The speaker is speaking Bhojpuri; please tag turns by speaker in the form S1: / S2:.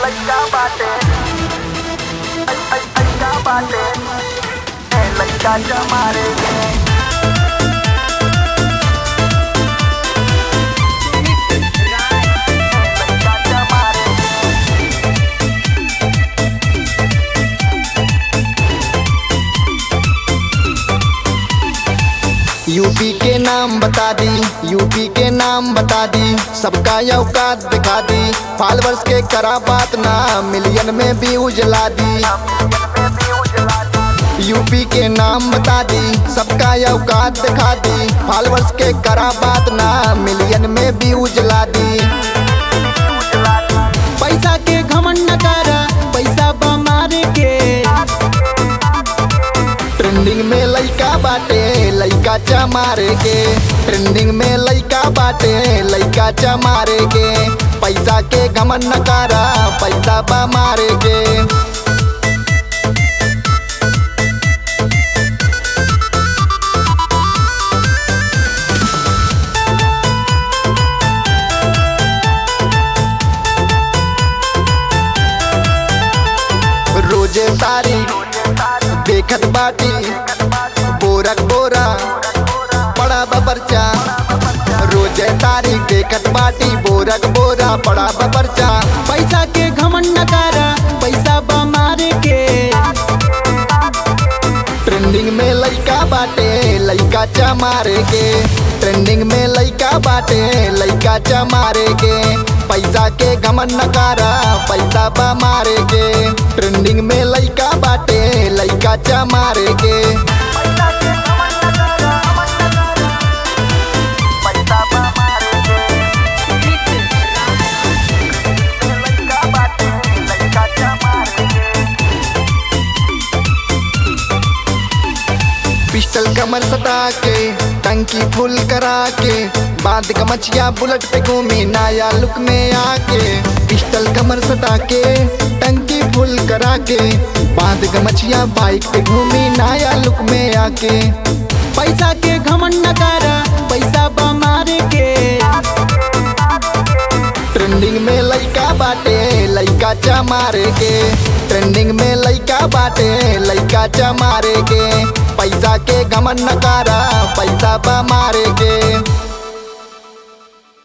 S1: लइका बाटे ऐ ऐ ऐका बाटे ए लइका जमारे के लइका जमारे के
S2: यूपी के नाम बता दी यूपी के नाम बता दी सबका औकात दिखा दी फॉलोअर्स के करा बात ना मिलियन में भी उजला दी
S1: में भी उजला दी
S2: यूपी के नाम बता दी सबका औकात दिखा दी फॉलोअर्स के करा बात ना मिलियन में भी उजला दी
S1: उजला दी
S3: पैसा के घमंड न कर पैसा बमारे के
S2: ट्रेंडिंग में लइका बाटे लइका चमारे के ट्रेंडिंग में लइका बाटे लइका चमारे के पैसा के घमन न करा पैसा बा मारे के रोजे तारी देखत बाटी बोरक बोरा बड़ा बबरचा रोजे तारी देखत बाटी बोरक बोरा बड़ा बबरचा
S3: पैसा के घमंड न कर पैसा बमारे के
S2: ट्रेंडिंग में लइका बाटे लइका चमारे के ट्रेंडिंग में लइका बाटे लइका चमारे के पैसा के घमन न करा पैसा बा मारे के ट्रेंडिंग में लइका बाटे लइका चमारे के
S1: पैसा के अमन न कर अमन न कर पैसा बा मारे के लइका बाटे लइका जमारे के
S2: पिस्टल कमर सटा के टंकी फुल करा के बांध गमछिया बुलेट पे घूमी नया लुक में आके पिस्टल कमर सटा के टंकी फुल करा के बांध गमछिया बाइक पे घूमी नया लुक में आके
S3: पैसा के घमंड न कर पैसा बमारे के
S2: ट्रेंडिंग में लइका बाटे लइका चमारे के ट्रेंडिंग में लइका बाटे लइका चमारे के पैसा के घमन न करा पैसा बा मारे के